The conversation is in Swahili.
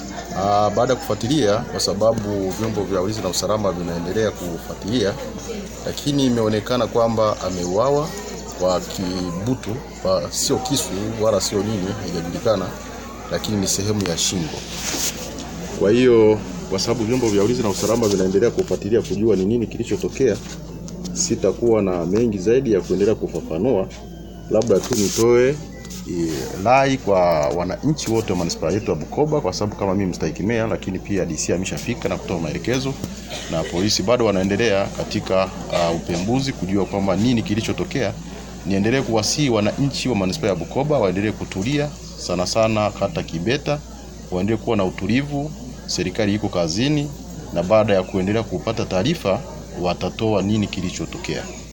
Ah, baada ya kufuatilia, kwa sababu vyombo vya ulinzi na usalama vinaendelea kufuatilia, lakini imeonekana kwamba ameuawa kwa kibutu, kwa sio kisu wala sio nini, haijajulikana, lakini ni sehemu ya shingo. Kwa hiyo kwa sababu vyombo vya ulinzi na usalama vinaendelea kufuatilia kujua ni nini kilichotokea, sitakuwa na mengi zaidi ya kuendelea kufafanua, labda tu nitoe eh, rai kwa wananchi wote wa manispaa yetu ya Bukoba, kwa sababu kama mimi mstahiki meya, lakini pia DC ameshafika na kutoa maelekezo na polisi bado wanaendelea katika uh, upembuzi kujua kwamba nini kilichotokea. Niendelee kuwasihi wananchi wa manispaa ya Bukoba waendelee kutulia, sana sana kata Kibeta, waendelee kuwa na utulivu. Serikali iko kazini, na baada ya kuendelea kupata taarifa watatoa nini kilichotokea.